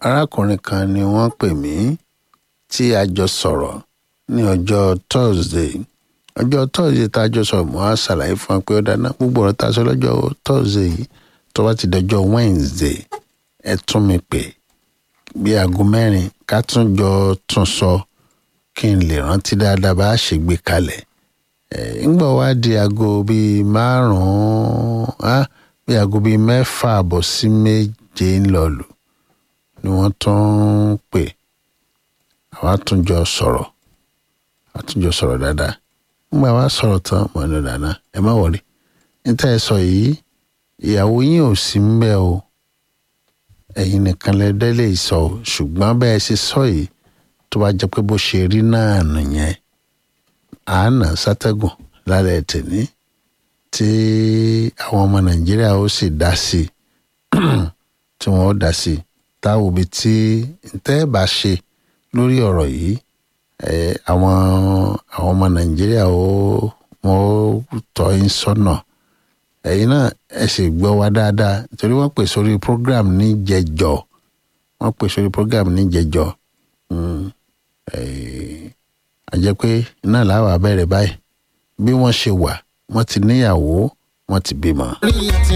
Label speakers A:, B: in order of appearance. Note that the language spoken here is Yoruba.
A: arákùnrin kan ni wọ́n pè mí tí a jọ sọ̀rọ̀ ní ọjọ́ thursday ọjọ́ thursday tá a jọ sọ̀rọ̀ mo á ṣàlàyé fún wa pé ó dáná gbogbo ọ̀rọ̀ tá a sọ lọ́jọ́ thursday yìí tó bá ti dọjọ́ wednesday ẹ tún mi pè bí aago mẹ́rin ká tún jọ tún sọ kí n lè rántí dáadáa bá a ṣe gbé kalẹ̀ ńgbà wá di aago bíi márùn-ún bí aago bíi mẹ́fà àbọ̀ sí méje ńlọlù ni wọ́n tún ń pè àwa tún jọ sọ̀rọ̀ àwa tún jọ sọ̀rọ̀ dáadáa ńgbà wá sọ̀rọ̀ tán mọ̀ ní dáná ẹ má wọlé níta ẹ sọ yìí ìyàwó yín ò sí ń bẹ̀ o ẹ̀yin nìkan lẹ́dẹ́ lè sọ o ṣùgbọ́n bẹ́ẹ̀ ṣe sọ yìí tó bá jẹ́ pé bó ṣe rí náà nìyẹn àánà sátẹ́gùn lálẹ́ tèmi tí àwọn ọmọ nàìjíríà ó sì dá sí tí wọ́n ó dá sí táwọn òbí tí tẹ́ bá ṣe lórí ọ̀rọ̀ yìí àwọn àwọn ọmọ nàìjíríà ó wọ́n ó tọ́ yín sọ́nà ẹ̀yin náà ẹ sì gbọ́ wa dáadáa torí wọ́n pè sórí program ní jẹjọ wọ́n pè sórí program ní jẹjọ àjẹ́ pé náà làwọn abẹ́rẹ́ báyìí bí wọ́n ṣe wà wọ́n ti níyàwó wọ́n ti bímọ.